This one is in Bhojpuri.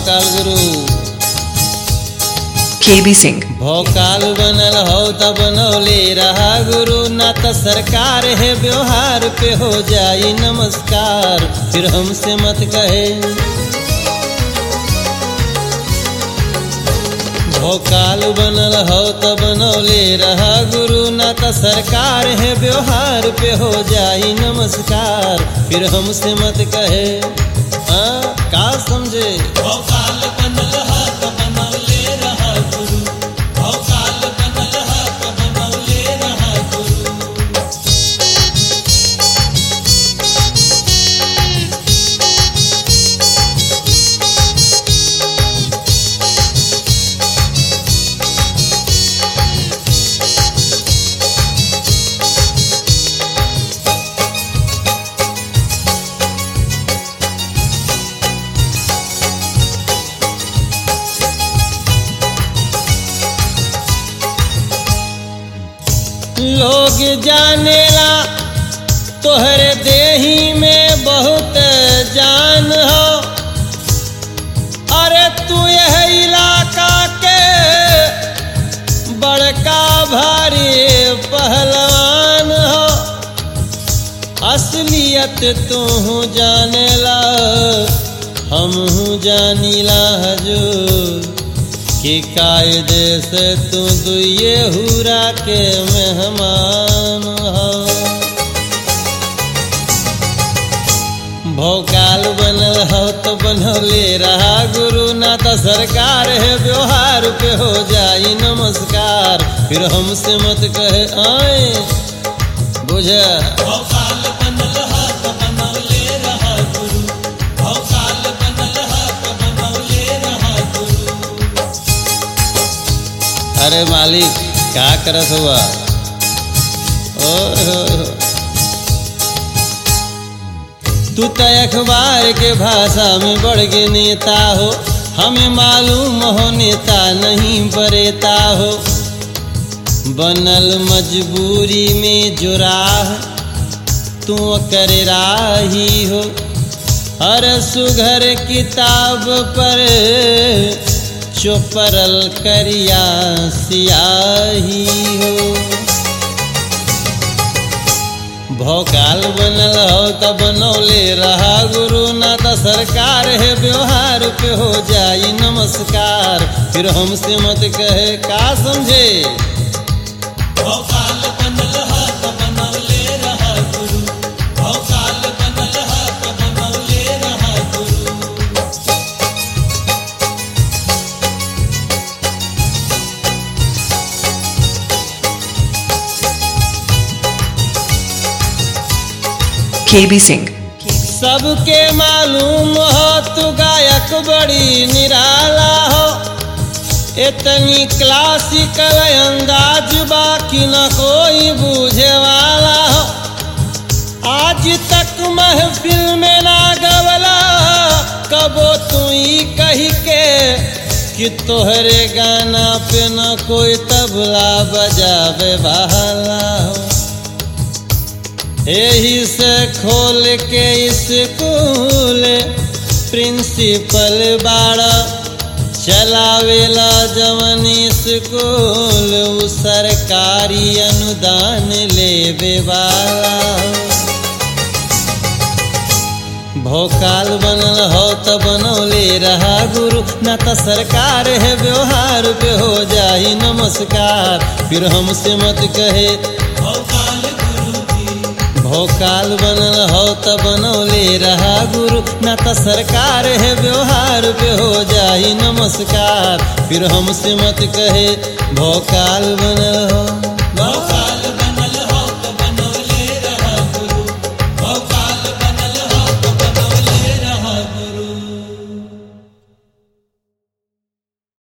भोकाल गुरु KB Singh. भोकाल बनल हो त बनौले रहा गुरु ना त सरकार है व्यवहार पे हो जाई नमस्कार फिर हमसे मत कहे भोकाल बनल हो त बनौले रहा गुरु ना त सरकार है व्यवहार पे हो जाई नमस्कार फिर हमसे मत कहे हाँ का समझे भोकाल बनल हो त बनौले रहा गुरु भोकाल बनल हो त बनौले रहा गुरु लोग जानेला तोहरे देही में बहुत जान हो अरे तू यह इलाका के बड़का भारी पहलवान हो असलियत तू जानेला हम जानीला हजूर कि कायदे से तू दुए हुरा के मेहमान हो भोकाल बनल हो तो बनौले रहा गुरु ना तो सरकार है व्यवहार पे हो जाई नमस्कार फिर हमसे मत कहे आए बुझ भोकाल बनल हो तो बनौले रहा गुरु भोकाल बनल हो तो बनौले रहा गुरु अरे मालिक क्या करत हुआ ओए होए होए। तू तो अखबार के भाषा में बढ़ के नेता हो हमें मालूम हो नेता नहीं बरेता हो बनल मजबूरी में जो राह तू कर राही हो हर सुघर किताब पर चोपरल करिया सियाही हो भोकाल बनल हो त बनौले रहा गुरु ना त सरकार है व्यवहार पे हो जाई नमस्कार फिर हमसे मत कहे का समझे भोकाल बनल हो त बनौले रहा गुरु भोकाल बनल हो त बनौले रहा गुरु KB Singh. सबके मालूम हो तू गायक बड़ी निराला हो इतनी क्लासिकल अंदाज बाकी न कोई बूझे वाला हो आज तक महफिल में ना गवला कबो तू ही कही के कि तोहरे गाना पे न कोई तबला बजावे वाला हो यही से खोल के स्कूल प्रिंसिपल बाड़ा चलावेला जवन स्कूल उ सरकारी अनुदान लेवे वाला भोकाल बनल हो त बनौले रहा गुरु ना त सरकार है व्यवहार पे हो जाई नमस्कार फिर हमसे मत कहे भोकाल गुरु जी भोकाल बनल हो त बनौले रहा गुरु ना त सरकार है व्यवहार पे हो जाई नमस्कार फिर हमसे मत कहे भोकाल बनल हो भोकाल